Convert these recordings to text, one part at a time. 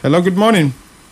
Hello, good morning.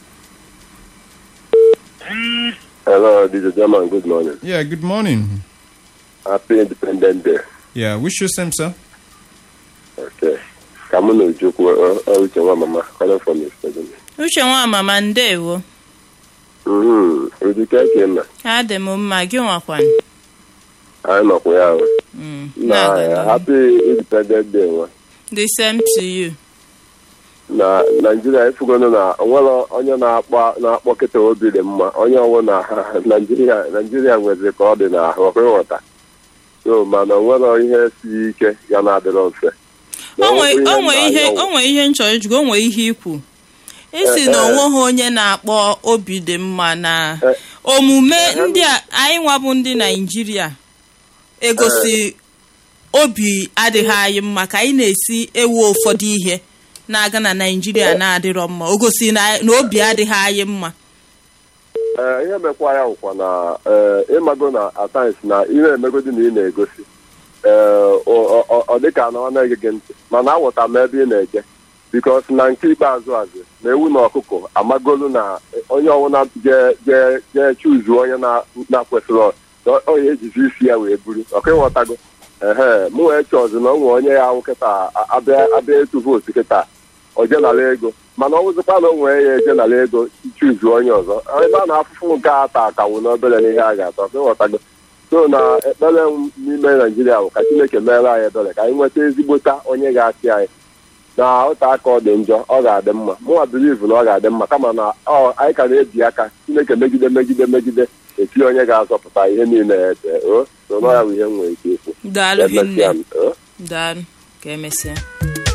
Hello, this is German. Good morning. Yeah, good morning. Happy Independent Day. Yeah, wish you same, sir. Okay. Ka mụ na Ojukwu ọ- ọ uche nwa mama calling from Yesterday. uche nwa mama ndewo Mhm. Ojike eke nna. adị m mma gị nwakwanụ Anyị nọkwa ya ahụ. Mm, Na na-aga n'ihu. Happy Independent Day nwa. the same to you Na Naijiria efugonu na onwere onye na-akpọ na-akpọ kịta obi dị mma onye ọwụ na Naijiria Naijiria nwezi ka ọ dị n'ahụ ọkụ ịghọta. So mana onwere ihe siri ike ya na-adịrọ mfe. Na onwe ọ bụ onwe ihe na-anya ọwụ. onwe ihe nchọrọ ijugo onwe ihe ikwu isi Eh, na eh. onweghị onye na-akpọ obi dị mma na Eh. omume ndị a anyị nwabụ ndị naijiria egosi obi adịghị anyị mma ka anyị na-esi ewu ụfọdụ ihe na-aga na naijiria na-adịrọ mma o gosi na na obi adịghị anyị mma ee ihe mekwa ya bụkwa na ee ịmago na atines na ị na-emegodi na ị na-egosi ee ọ- ọ ọ dịka na ọ na-ege gị ntị mana awụta m ebe ị na-eje bikos na nke ikpeazụ azụ na ewu na ọkụkọ amagolu na onye ọbụla jee jee jee chuzu onye na- na-akwesịrị ọ- ọ ya ejizi isi ya wee buru ọka ịghọtago ehe mụ wee chọzi na o nwee onye ya ahụ kịta abịa abịa etu vootu kịta o jenara ego mana ọ bụzikwa na o nwee ya ejenara ego chuzu onye ọzọ ebe a na-afụfụ nke a ata akawo n'obere n'ihe a ga-atọ ọka ịghọtago so na ekpere m n'ime naijiria bụ ka chineke meere anyị ebere ka anyị nweta ezigbota onye ga-achị anyị na ụta aka ọ dị njọ ọ ga-adị mma mụnwa bilivu na ọ ga-adị mma kama na ọ anyị ka na-ebi aka chineke megide megide megide eti onye ga-azọpụta ihe niile ete o so na ọ ya bụ ihe m nwere ike ikwu daalụ Emesịa hinne m, o. daalụ ka emesịa